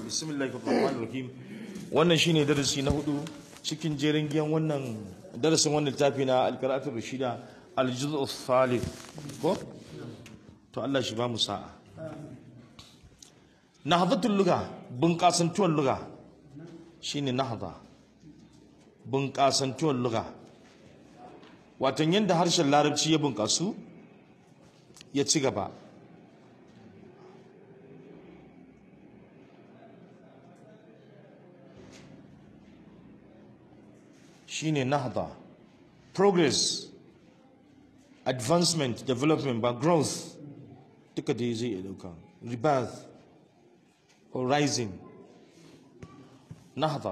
bismillahir rahmanir rahim wannan shine darasi na hudu cikin jerin giyan wannan darasin wannan littafi na alqira'atul rashida aljuz'u thalith ko to Allah shi ba mu sa'a nahdatul lugha bunƙasantuwar lugha shine nahda bunƙasantuwar lugha watan yadda harshen larabci ya bunƙasu ya ci gaba shine nahda progress advancement development ba growth duka dai zai iya dauka rebirth or rising nahda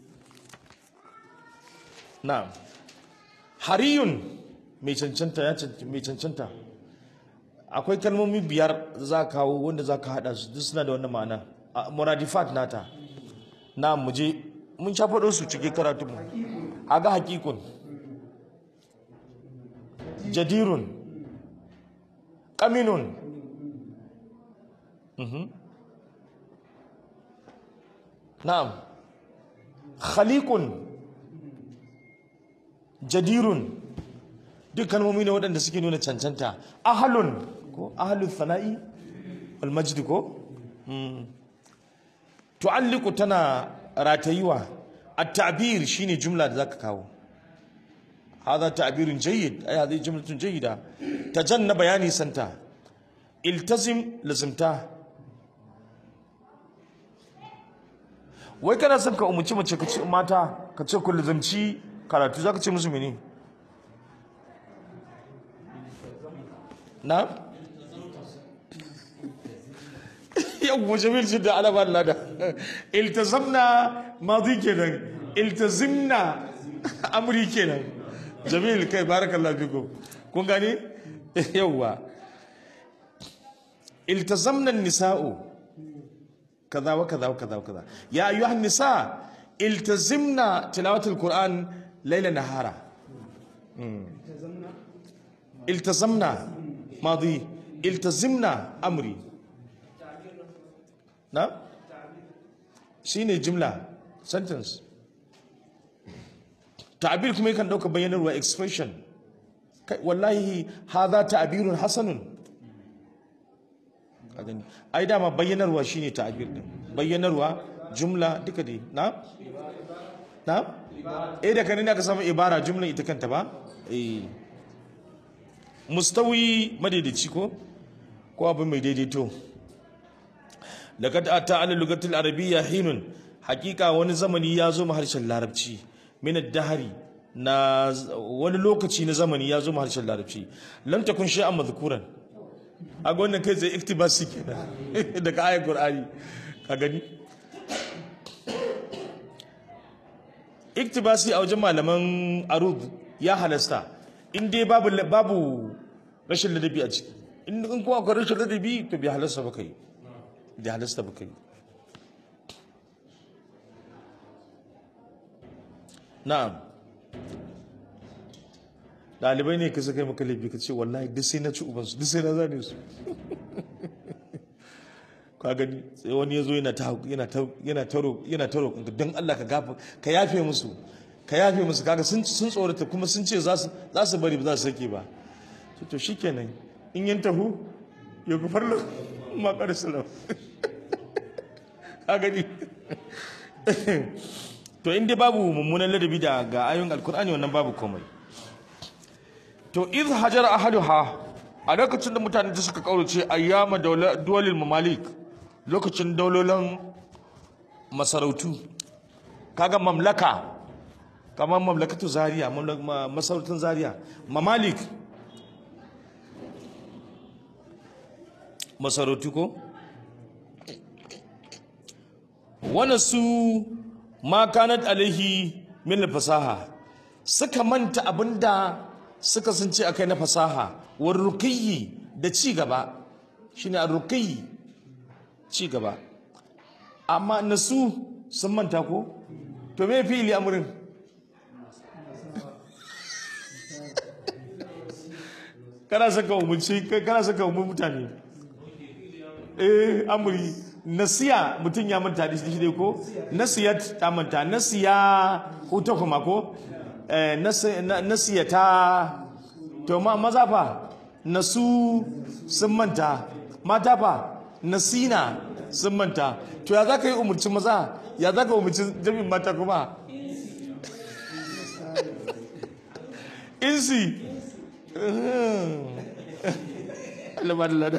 na hariyun mai cancanta ya mai cancanta akwai kalmomi biyar za ka kawo wanda za ka hada su duk suna da wannan ma'ana muradifat nata na muje mun sha faɗo su cikin karatu mu aga hakikun jadirun kaminun na'am khaliqun jadirun duk kalmomi ne waɗanda suke nuna cancanta ahalun ko ahalun sana'i wal majdi ko tu'alliqu tana ratayuwa at-ta'bir shine jumla da zaka kawo hadha ta'birun jayyid ay hadhihi jumlatun jayyida tajanna bayani santa iltazim lazimta wai kana son ka umuci mace ka ce mata ka ce ku lazimci karatu zaka ce musu mene na yawwa jamil jidda ala ba lada iltazamna madi kenan iltazimna amri kenan jamil kai barakallahu fikum kun gani yawwa iltazamna nisa'u kaza wa kaza wa kaza wa kaza ya ayyuhan nisa iltazimna tilawatul qur'an layla nahara iltazamna ماضي التزمنا امري نعم shine jumla sentence ta'bir kuma yakan dauka bayyanarwa expression kai wallahi hadha ta'birun hasanun kagani ai dama bayyanarwa shine ta'bir din bayyanarwa jumla duka dai na na eh da kanin aka samu ibara jumla ita kanta ba eh mustawi madaidaici ko ko abin mai daidaito laqad ata ala lugatil arabiyya hinun hakika wani zamani ya zo harshen larabci min ad-dahri na wani lokaci na zamani ya zo harshen larabci lam takun shay'an madhkuran a wannan kai zai iktibasi kenan daga ayat qur'ani ka gani iktibasi a wajen malaman arud ya halasta in dai babu babu rashin ladabi a ciki in in kuma akwai rashin ladabi to bai halasta ba kai bai halasta ba kai na'am dalibai ne ka saka yi maka laifi ka ce wallahi duk sai na ci ubansu duk sai na zane su ka gani sai wani ya zo yana ta yana ta yana ta yana ta roƙon don Allah ka gafa ka yafe musu ka yafe musu kaga sun sun tsorata kuma sun ce za su za su bari ba za su sake ba to to shikenan in yin tahu ya ku farlo ma karsalam ka gani to in dai babu mummunan ladabi da ga ayoyin alkur'ani wannan babu komai to iz hajar ahaduha a lokacin da mutane da suka kaurace ayyama duwalil mamalik lokacin daulolin masarautu kaga mamlaka kamar mamlakatu zaria masarautun zaria mamalik masarautu ko wani su ma kanat alaihi min fasaha suka manta abinda suka sun ce akai na fasaha war rukiyi da ci gaba shine a rukiyi ci gaba amma nasu sun manta ko to me fili amurin kana saka umarci kana saka umar mutane eh amuri nasiya mutum ya manta da shi dai ko nasiyat ta manta nasiya huta kuma ko eh, nasi- na- nasiya ta to ma maza fa nasu sun manta mata fa nasina sun manta to ya za ka yi umarci maza ya za ka umarci jami'in mata kuma insi Allah ba da lada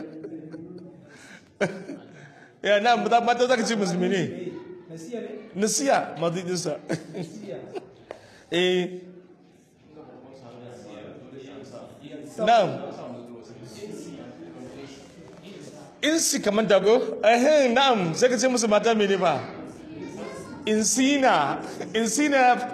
ya na mata mata za ka ce musulmi ne nasiya ne nasiya mazidinsa nasiya eh na'am insi kamar dago eh na'am sai ka ce musu mata mene ba insina insina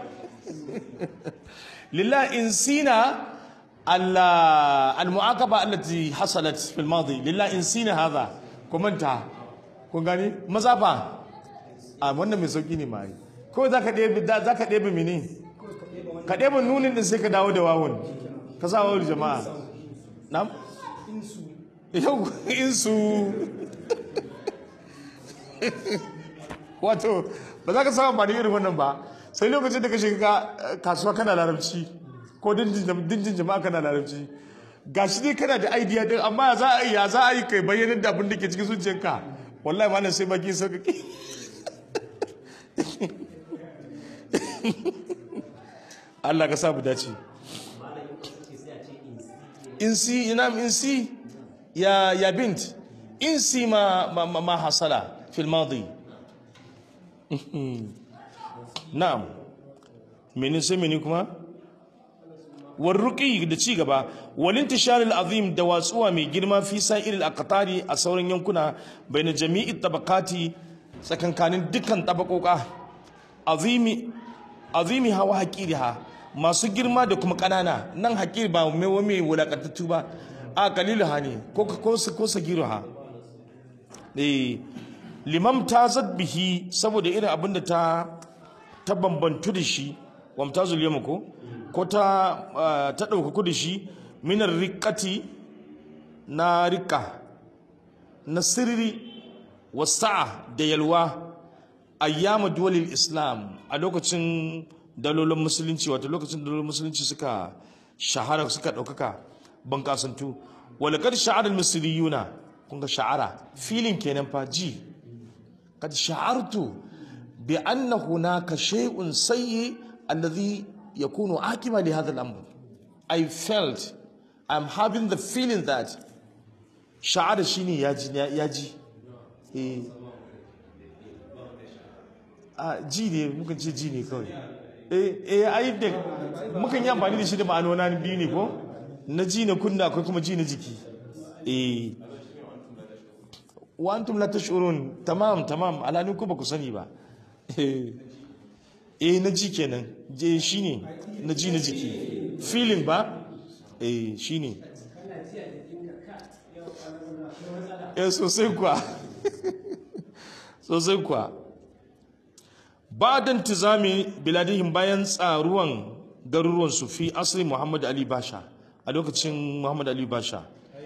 لله انسينا ال- المعاقبه التي حصلت في الماضي لله انسينا هذا كومنتا kun gani maza fa a wannan mai sauki ne mai ko za ka ɗebe da za ka ɗebe mini ka ɗebe nunin din sai ka dawo da wawun ka sa wawun jama'a nam insu yau insu wato ba za ka samu ba irin wannan ba sai lokacin da ka shiga eh, kasuwa kana larabci ko dinjin jama'a kana larabci ga shi dai kana da idea din amma za a yi ya za a yi kai bayyanar da abin da ke cikin zuciyarka wallahi ma nan sai baki sauƙaƙi Allah ka sa mu dace insi ina insi ya ya bint insi ma ma, ma, ma hasala fil madi na'am mene sai mene kuma warruqi da ci gaba walintishar azim da watsuwa mai girma fi sa'ir al-aqtari a sauran yankuna baina jami'i tabaqati tsakankanin dukkan tabakoka azimi azimi hawa haƙiriha masu girma da kuma ƙanana nan haƙiri ba mai wame wulaƙantattu ba a kalilu ha ne ko ko ko sagiru ha eh limam ta bihi saboda irin abin da ta ta bambantu da shi wa mutazul yawma ko ko ta ah, ta ɗaukaku da shi minar riƙati na riƙa na sirri wasa'a da yalwa ayyama duwalil islam a lokacin dalolin musulunci wato lokacin dalolin musulunci suka shahara suka ɗaukaka bankasantu walakar sha'arar musuliyuna kun ga sha'ara filin kenan fa ji kad sha'artu bi anna hunaka shay'un sayyi alladhi yakunu akima li hadha al-amr i felt i'm having the feeling that sha'ara shine yaji yaji eh a ji ne mukan ce ji ne kawai eh eh ai da mukan yi amfani da shi da ma'anona biyu ne ko na ji na kunna akwai kuma ji na jiki eh wa antum la tash'urun tamam tamam alanin ku ba ku sani ba eh eh na ji kenan je shine na ji na jiki feeling ba eh shine eh sosai kuwa sosai kuwa ba da tizami biladihim bayan tsaruwan garuruwansu fi asiri muhammad ali basha a lokacin muhammad ali basha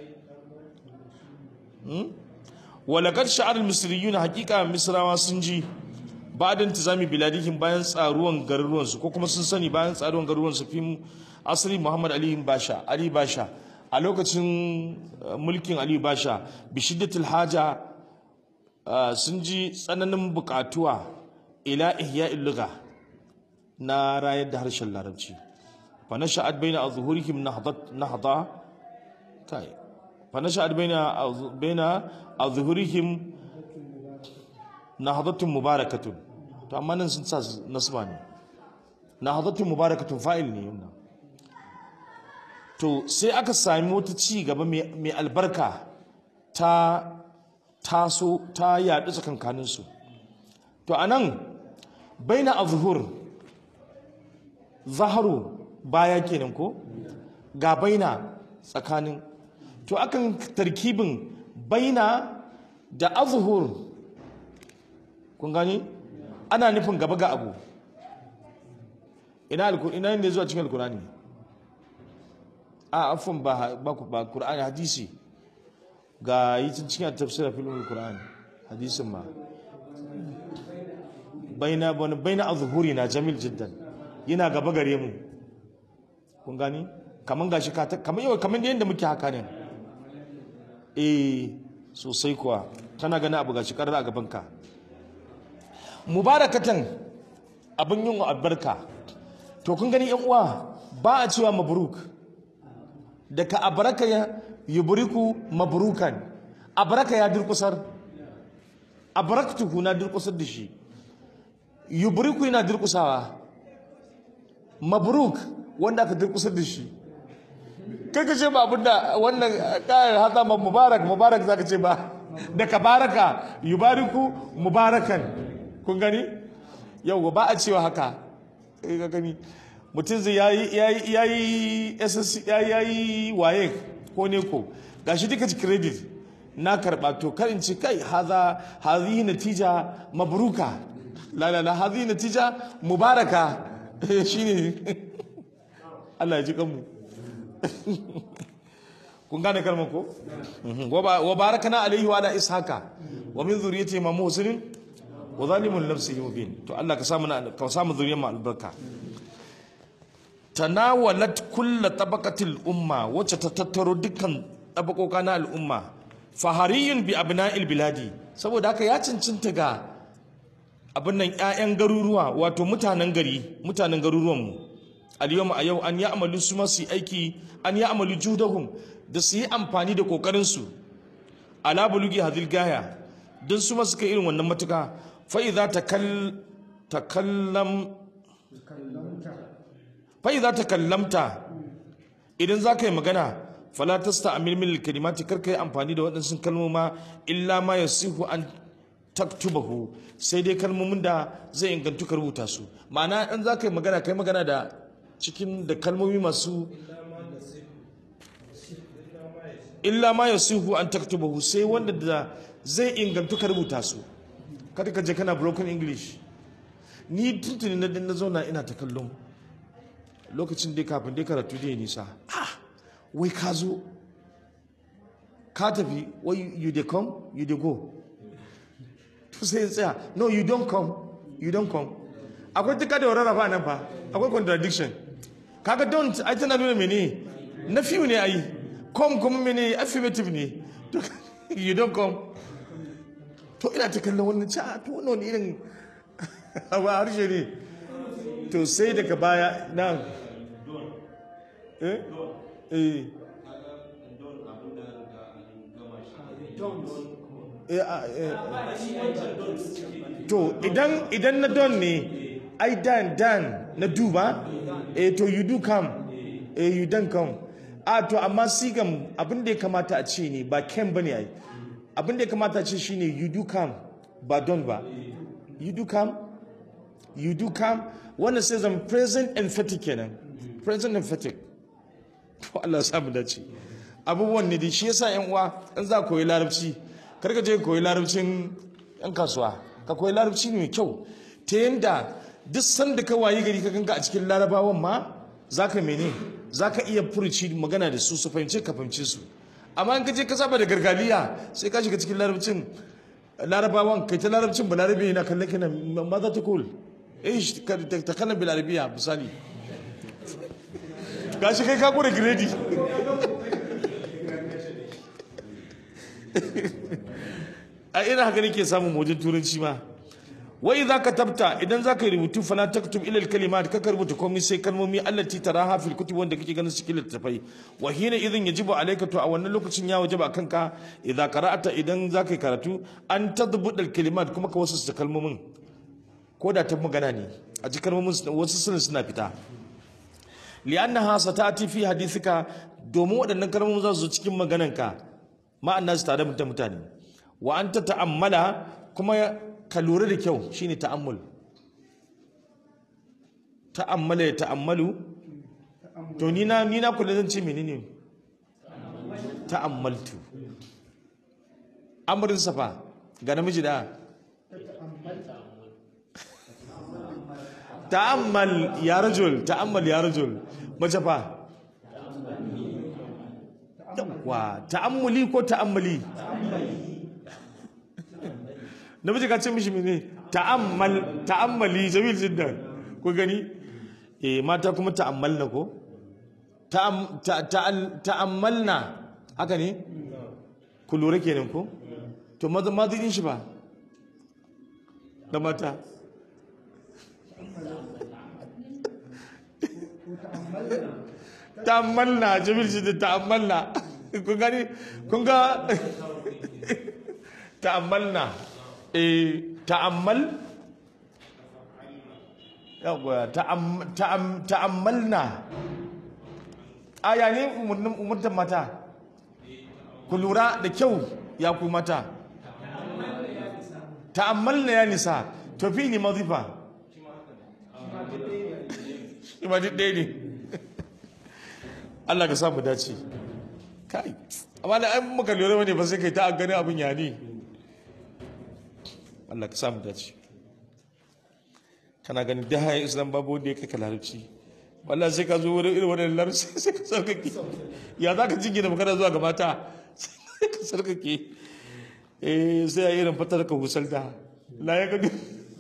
walakar sha'ar misriyuna hakika misrawa sun ji ba da tizami biladihim bayan tsaruwan garuruwansu ko kuma sun sani bayan tsaruwan garuruwansu fi asiri muhammad ali basha ali basha a lokacin uh, mulkin ali basha bishiddatul haja uh, sun ji tsananin bukatuwa ila ihya'il lugha na rayar da harshen larabci fa nasha'at baina azhurihim nahdat nahda kai fa nasha'at baina az- baina azhurihim nahdatun mubarakatun to amma nan sun sa nasba ne nahdatun mubarakatun fa'il ne wannan to sai aka sami wata ci gaba mai mai albarka ta taso ta yaɗu tsakankaninsu to anan baina azhur zaharu baya kenan ko ga baina tsakanin to akan tarkibin baina da azhur kun gani ana nufin gaba ga abu ina alkur ina ne zuwa cikin alkurani a afwan ba ba ba qur'ani hadisi ga yi cikin tafsirin filmin alkurani hadisin ma baina bana baina azhurina jamil jiddan yana gaba gare mu kun gani kaman gashi ka ta kaman yau kaman yanda muke haka ne eh sosai kuwa tana gani abu gashi karar a gaban ka mubarakatan abin yin albarka to kun gani yan uwa ba a cewa mabruk daga abaraka ya yubriku mabrukan abaraka ya durkusar abaraktuhu na durkusar da shi yubriku yana durkusawa mabruk wanda aka durkusar da shi kai ka ce ba abinda wannan kayan hata ma mubarak mubarak zaka ce ba daga baraka yubariku mubarakan kun gani yau ba a cewa haka kai ka gani mutum zai yayi yayi yayi SSC yayi yayi waye ko ne ko gashi duka ci credit na karba to kar in ci kai haza hazihi natija mabruka la la la hazihi natija mubaraka shine Allah ya ji kanmu kun gane kalmar ko wa barakana alaihi wa ala ishaka wa min zuriyati ma muhsinin wa zalimun nafsihi mubin to Allah ka samu ka samu zuriyar mu albarka tanawalat kulla tabaqatil umma wacce ta tattaro dukkan tabakoka na al'umma fahariyun bi abna'il biladi saboda haka ya cincinta ga abin nan ƴaƴan garuruwa wato mutanen gari mutanen garuruwan mu al-yawma a yau an ya'malu su ma su aiki an ya'malu judahum da su yi amfani da kokarin su ala bulugi hadil gaya don su ma suka irin wannan matuka fa idza takal takallam fa'iza ta kallamta idan za ka yi magana falatasta a milmil kalimati karka yi amfani da waɗansu kalmoma illa ma ya sihu an taktubahu sai dai kalmomin da zai ingantu ka rubuta su ma'ana in za ka yi magana ka yi magana da cikin da kalmomi masu illa ma ya sihu an taktubahu sai wanda da zai ingantu ka rubuta su kada ka je kana broken english ni tuntuni na zauna ina ta kallon lokacin dai kafin dai karatu dai nisa ah wai ka zo ka tafi wai you dey come you dey go to sai in tsaya no you don't come you don't come akwai tuka da wararrafa nan fa akwai contradiction kaga don't ai tana nuna mene na fiyu ne ai come kuma mene affirmative ne to you don't come to ina ta kallon wannan ci to wannan wani irin abu harshe ne to sai daga baya na eh eh to idan idan na don ne ai dan dan na duba eh to you do come eh you don't come a to amma sigan abin da ya kamata a ce ne ba ken bane ai abin da ya kamata a ce shine you do come ba don ba you do come you do come wannan sai zama present emphatic kenan present emphatic to Allah ya samu dace abubuwan ne da shi yasa yan uwa in za koyi larabci kar ka je koyi larabcin yan kasuwa ka koyi larabci ne mai kyau ta yanda duk sanda ka wayi gari ka ganka a cikin larabawan ma zaka mene zaka iya furuci magana da su su fahimce ka fahimce su amma in ka je ka saba da gargaliya sai ka shiga cikin larabcin larabawan kai ta larabcin ba larabi yana kallon kana ma za ta kul ايش تتكلم بالعربيه مثالي gashi kai ka kure gredi a ina haka nake samun wajen turanci ma wai za ka tabta idan za ka yi rubutu fala taktub ila kalimat ka rubuta komai sai kalmomi allati taraha fil kutub wanda kake ganin cikin littafai wa hina idan yajibu alayka to a wannan lokacin ya wajaba kanka idza qara'ata idan za ka yi karatu an tadbud al kalimat kuma ka wasu kalmomin ko da ta magana ne a ji kalmomin wasu sunan suna fita li'annaha satati fi hadithika domin waɗannan kalmomin za su zo cikin magananka ma'ana su tare da mutane wa anta ta'ammala kuma ka lura da kyau shine ta'ammul ta'ammala ya ta'ammalu to ni na ni na kula zan ce menene ta'ammaltu amrin safa ga namiji da ta'ammal ya rajul ta'ammal ya rajul mace fa wa ta'ammuli ko ta'ammali namiji ka ce mishi mene ta'ammal ta'ammali jamil jiddan ku gani eh mata kuma ta'ammalna ko ta'am ta- ta'al- ta'ammalna haka ne ku lura kenan ko to maza mazidin shi ba da mata ta'ammalna jamil jiddan ta'ammalna kun gani kun ga ta'ammalna eh ta'ammal yawa ta'am- ta'am- ta'ammalna aya ne umurnin umurtan mata ku lura da kyau ya ku mata ta'ammalna ya nisa to fi ni mazifa shi ma duk ɗaya ne Allah ka samu dace kai amma da an muka lura wani ba sai kai ta gani abin ya ne Allah ka samu dace kana ganin da hayan islam babu wanda ya kai ka larabci wallahi sai ka zo wurin irin wannan larabci sai ka sarkake ya za ka jingina magana zuwa ga mata sai ka sarkake eh sai a irin fatar ka husalta la ya gani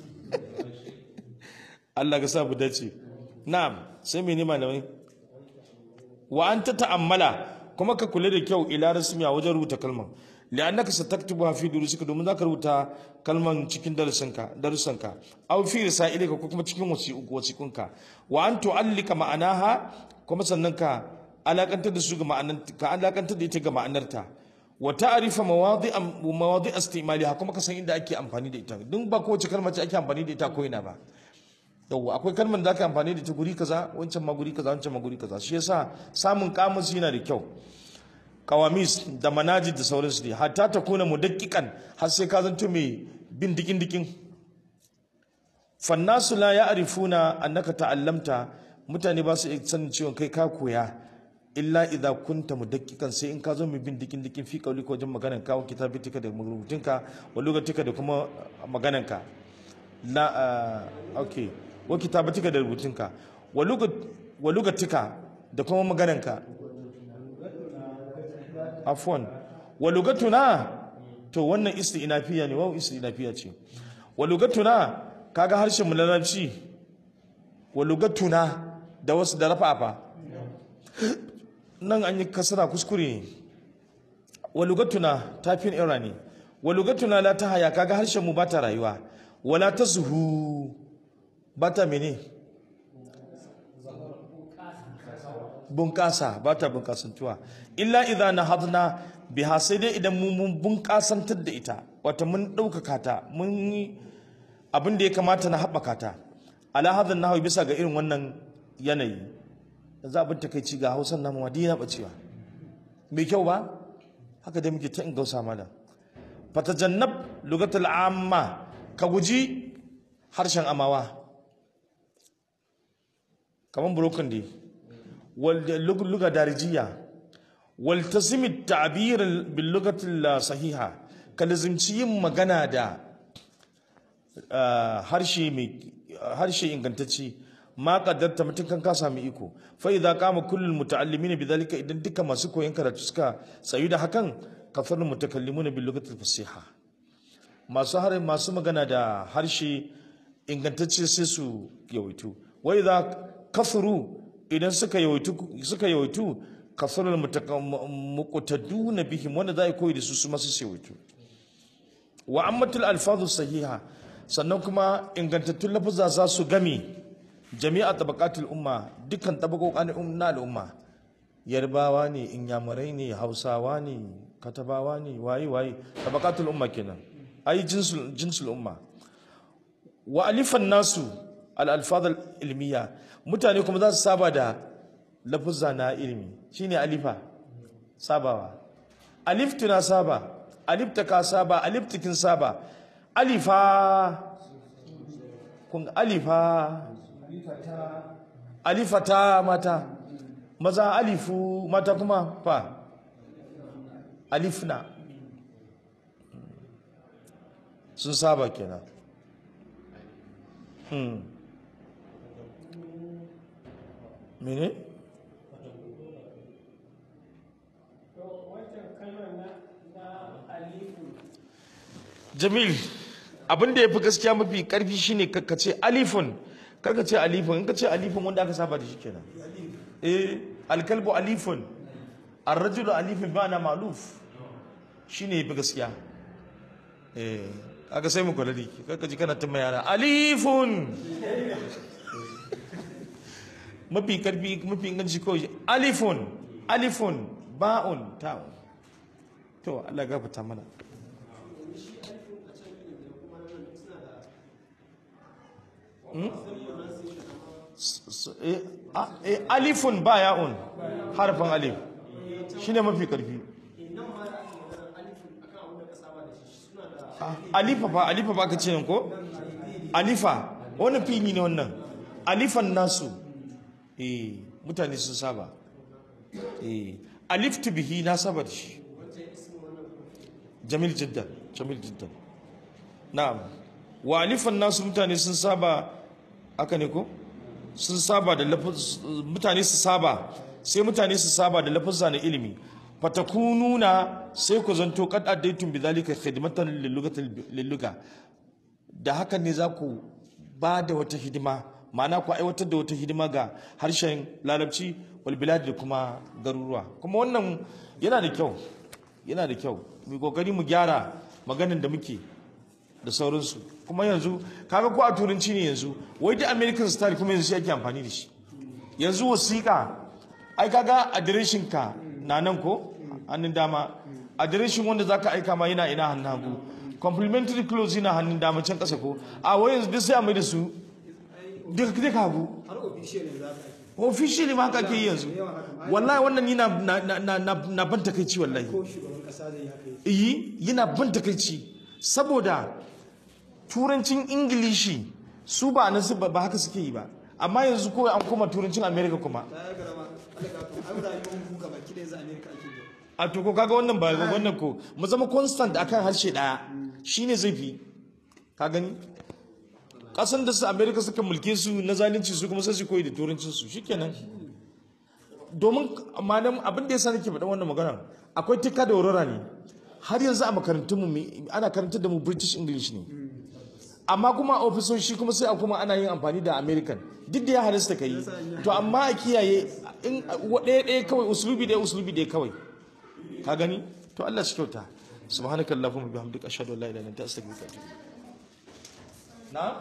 Allah ka samu dace na'am sai mene malamai wa anta ta'ammala kuma ka kula da kyau ila rasmiya wajen rubuta kalman li'annaka sataktubuha fi durusika domin zaka rubuta kalman cikin darasinka darussanka aw fi risailika ko kuma cikin wasiqu wasiqunka wa an tu'allika ma'anaha kuma sannan ka alakantar da su ga ma'anar ka alakantar da ita ga ma'anarta wa ta'rifa mawadi'a mawadi'a istimaliha kuma ka san inda ake amfani da ita dun ba kowace kalma ce ake amfani da ita ko ina ba yawwa akwai kalmar da aka amfani da ta guri kaza wancan ma guri kaza wancan ma guri kaza shi yasa samun kamus yana da kyau kawamis da manaji da sauransu ne hatta ta kuna mudakkikan har sai ka zanto mai bin dikin dikin fannasu la ya'rifuna annaka ta'allamta mutane ba su iya sanin ciwon kai ka koya illa idza kunta mudakkikan sai in ka zo mai bin dikin dikin fi kauli ko wajen maganan ka wa kitabitika da rubutunka wa lugatika da kuma magananka la uh, okay wa kitabatika da rubutunka wa lugat wa lugatika da kuma magananka afwan wa lugatuna to wannan isti'nafiya ne wa isti'nafiya ce wa lugatuna kaga harshen mu na larabci wa lugatuna da wasu da rafafa nan an yi kasara kuskure ne wa lugatuna tafin ira ne wa lugatuna la ta haya kaga harshen mu ba ta rayuwa wala ta zuhu ba ta mene bunƙasa ba ta bunƙasantuwa illa idan na hadna biha sai dai idan mu mun bunƙasantar da ita wata mun ɗaukaka ta mun yi abin da ya kamata na haɓaka ta ala hadan nahawi bisa ga irin wannan yanayi yanzu abin takaici ga hausan namu madina bacewa mai kyau ba haka dai muke ta in gausa malam fatajannab lugatul amma ka guji harshen amawa kamar broken day luga darijiya waltazimi ta'bir bil lugati sahiha ka lazimci yin magana da harshe mai harshe ingantacce ma kaddarta mutum kan ka sami iko fa idza qama kullul muta'allimin bidhalika idan duka masu koyon karatu suka tsayu da hakan kafar mutakallimuna bil lugati fasiha masu har masu magana da harshe ingantacce sai su yawaitu wai za kafuru idan suka yawaitu suka yawaitu kasarul muqtaduna bihim wanda za a koyi da su su masu yawaitu wa ammatul alfazu sahiha sannan kuma ingantattun lafuzza za su gami jami'a tabaqatul umma dukkan tabaqoqan na al'umma yarbawa ne inyamurai ne hausawa ne katabawa ne waye waye tabaqatul umma kenan ai jinsul jinsul umma wa alifan nasu al alfaz al ilmiya mutane kuma za su saba da lafuzza na ilimi shine alifa sabawa alif tuna saba alif ta ka saba alif tikin saba alifa kun alifa alifata mata maza alifu mata kuma fa alifna sun saba kenan hmm. mene? jamil abin da yafi gaskiya mafi karfi shine ka ce alifun karka ce alifun in ka ce alifun wanda aka saba da shi kenan eh alkalbu alifun arrajulu alifun ba na maluf shine yafi gaskiya eh aka sai mu kula da ki karka ji kana tuma yara alifun mafi karfi mafi inganci kawai alifun alifun ba'un ta'un to Allah ya gafarta mana alifun ba ya'un harfin alif shine mafi karfi alifa ba alifa ba ka ce ko alifa wani fili ne wannan alifan nasu eh mutane sun saba eh aliftu bihi na saba da shi jamil jiddan jamil jiddan na'am wa alifan nasu mutane sun saba aka ne ko sun saba da mutane su saba sai mutane su saba da lafazza na ilimi fatakununa sai ku zanto kad addaitum bidhalika khidmatan lilluga da hakan ne za ku ba da wata hidima ma'ana ku aiwatar da wata hidima ga harshen larabci wal bilad da kuma garuruwa kuma wannan yana da kyau yana da kyau mu kokari mu gyara maganin da muke da sauransu kuma yanzu kaga ko a turanci ne yanzu wai da american style kuma yanzu shi ake amfani da shi yanzu wasiƙa ai kaga adireshin ka na nan ko hannun dama adireshin wanda zaka aika ma yana ina hannun hagu complimentary clothes yana hannun dama can ƙasa ko a wai yanzu duk sai a mai da su duka duka hagu har official ne za ka officially ma haka ke yi yanzu wallahi wannan yana na na na na ban takeici wallahi ko shugaban kasa zai haka yi yi yana ban takaici saboda turancin ingilishi su ba na su ba ba haka suke yi ba amma yanzu kawai an koma turancin america kuma ta ya garama Allah ka to ai rayuwar mu gaba ki da yanzu America ake yi a to ko kaga wannan ba wannan ko mu zama constant akan harshe daya shine zai fi ka gani kasan da su america suka mulke su na zalunci su kuma sai su koyi da turancin su shikenan domin malam abin da yasa nake faɗa wannan magana akwai tikka da aurora ne har yanzu a makarantun mu ana karantar da mu british english ne amma kuma a ofisoshi kuma sai a kuma ana yin amfani da american duk da ya halasta ka yi to amma a kiyaye in ɗaya ɗaya kawai usulubi ɗaya usulubi ɗaya kawai ka gani to Allah shi kyauta subhanakallahumma bihamdika ashhadu an la ilaha illa anta astaghfiruka wa atubu ilaik na